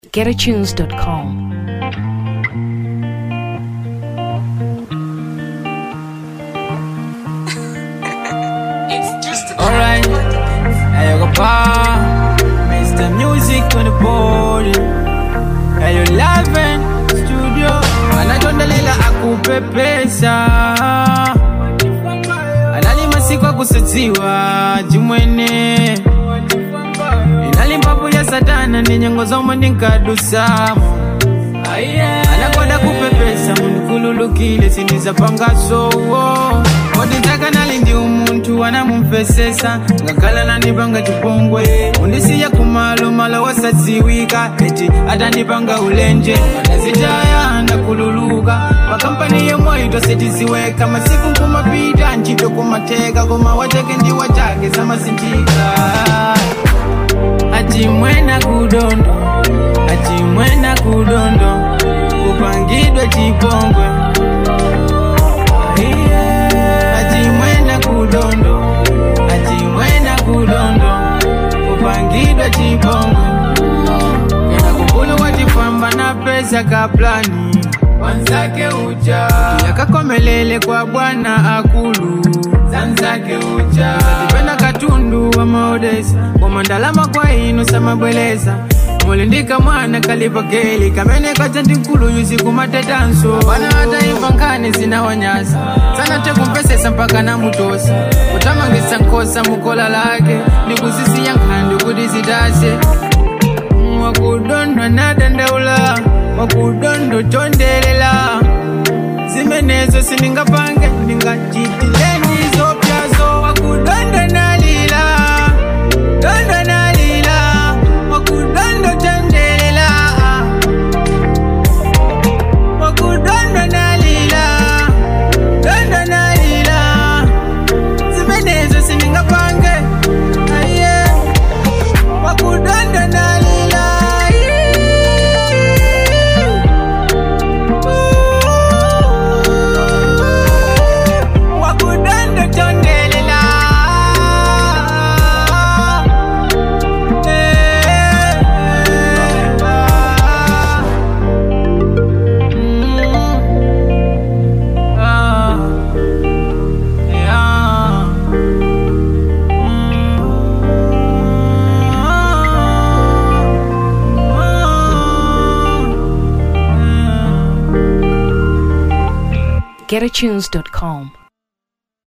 getatunes.com. Alright, hey, go pa, Mr. Music on the board. Hey, you loving studio, anachondelea akupepesa, analima siku akusadziwa jimwene, inali mpapu ya satana ndi nyengo zomwe ndinkadusamo anakwada kupepesa mundikululukile sindizapangasowo oditaka nali ndi umunthu anamumvesesa ngakhala nandipanga chipongwe undisiya kumalo malo wasadziwika eti atandipanga ulenje ndazitaya ndakululuka pakampani yomwe itosetiziweka masiku nkumapita ntchito kumateka koma wachake ndi wachake zamasinthika achimwena kudondo achimwena kudondo kupangidwa chipongwe achimwena kudondo achimwena kudondo kupangidwa chipongwe kena kukulu wachifamba na pesa kaplani wanzake uja yakakomelele kwa bwana akulu zanzake uja tipenda katundu wa maodesa koma ndalama kwa inu samabweleza mulindika mwana kalipakeli kamene kaja ndikulu yuzi kumatetanso bana hata imva nkhani zinawanyasa sana tekumpesesa mpaka namutosa kutamangisa nkhosa mukola lake ndikuzisiya nkhandi kuti zitase wakudondwa nadandaula wakudondo chondelela zimenezo sindingapange ndingachitileni zopyazo wakudondo nalila dondo nalila wakudondo chondelela wakudondo nalila dondo nalila zimenezo sindingapange aye wakudondo nalila wakudondo chondelela getatunes.com.